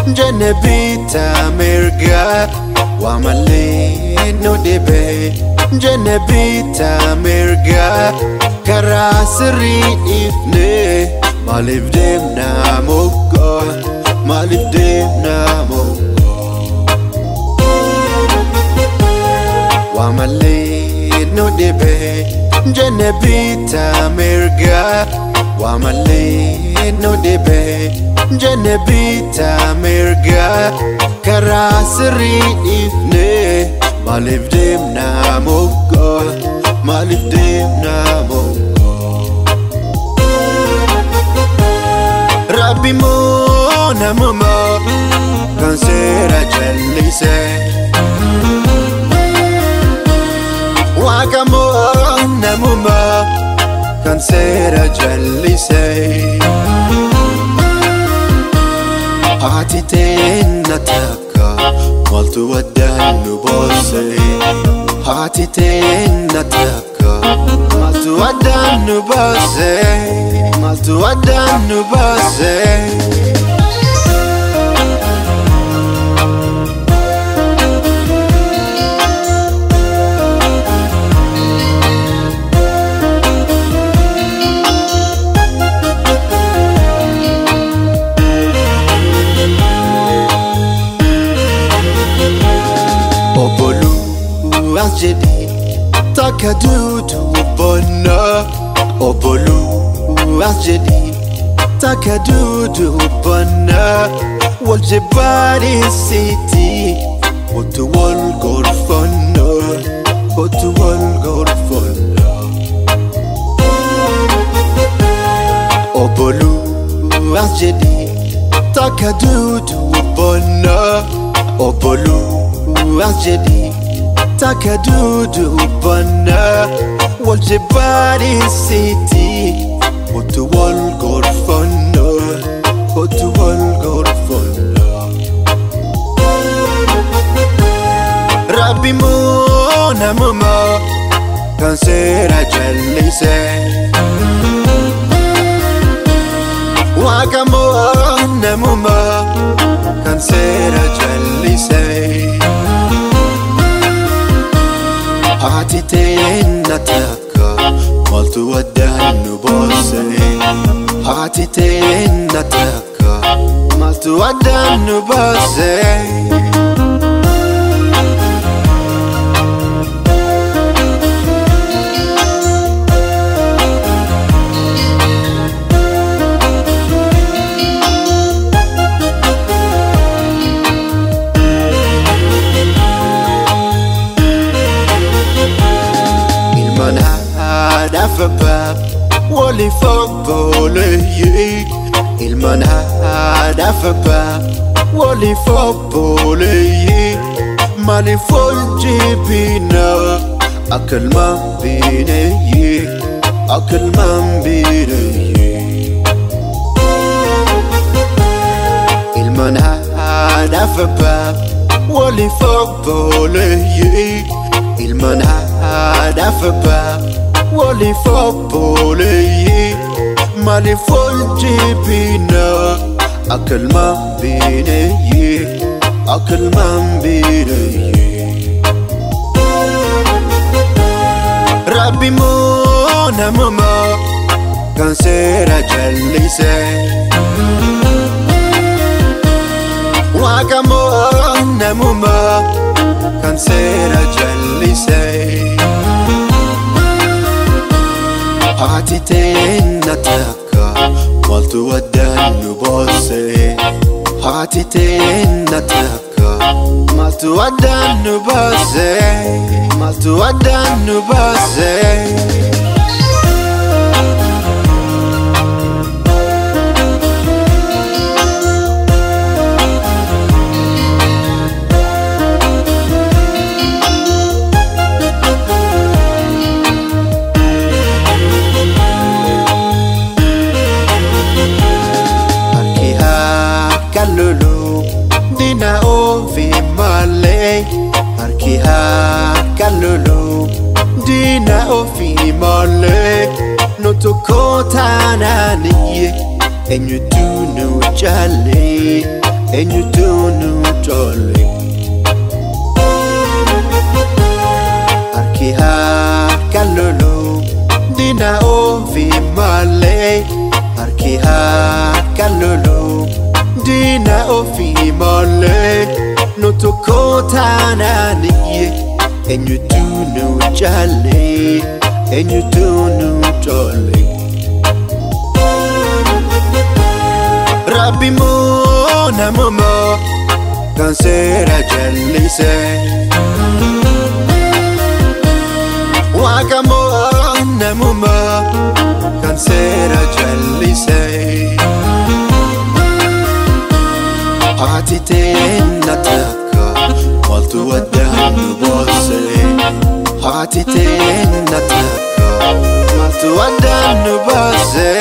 jenne bitaa mirgaa waa malee nu dhibee jenne bitaa mirgaa karaa sirrii dhiifnee maaliif deemnaa moggoo maaliif deemnaa moggoo waa malee nu dhibee jenne bitaa mirgaa waa malee nu dhibee jenne bitaa mirgaa karaa sirrii dhiifnee maaliif deemnaa moggoo maaliif deemnaa moggoo rabbi moo namumaa kan seera jallisee. Waaqa moo namumaa kan seera jallisee. Haati teenna takka maaltu waddaan nu boossee. Haati teenna takka maaltu waddaan nu boossee. Maaltu waddaan nu boossee. Obboluu as jedhee takka duudu bonna. Obboluu as jedhee takka duudu bonna. Wal jibbaadheessiti otu wal gorfanna otu wal gorfanna. Obboluu as jedhee takka duudu bonna. Obboluu as jedhee takka duudu bonna. Wal jibbaadheessiti otu wal gorfanna otu wal gorfanna. Rabbi moo namumaa kan seera jallisee. Waaqa moo namumaa kan seera jallisee. Haati teenna takka maaltu waddaan nu boossee. Haati teenna takka maaltu waddaan nu boossee. Ilmaan haadhaaf abbaa waliif obboleeyyee. Ilmaan haadhaaf abbaa waliif obboleeyyee. Maaliif ol jibina akka ilmaan bineeyyee akka ilmaan bineeyyee. Ilmaan haadhaaf abbaa waliif obboleeyyee. Ilmaan haadhaaf abbaa waliif obboleeyyee. Maaliif ol jibina akka ilmaan bineeyyee akka ilmaan bineeyyee. Rabbi moo namumaa kan seera jallisee. Waaqa moo namumaa kan seera jallisee. Haati teenna takka maaltu waddaan nu boossee. Haati teenna takka maaltu waddaan nu boossee. Maaltu waddaan nu boossee. Harki akka lolu dina ofi malee. Harki akka lolu dina ofi malee. No tokko taanaanii eenyutu nu jaalle eenyutu nu colle harki harka lolu dina ofi malee harki harka lolu dina ofi malee nu tokko taanaaniye eenyutu nu calle eenyutu nu colle. Rabbi moo namuma kan seera jallise Waaqa moo namuma kan seera jallise Haati teenna takka maaltu addaan nu boosse Haati teenna takka maaltu addaan nu boosse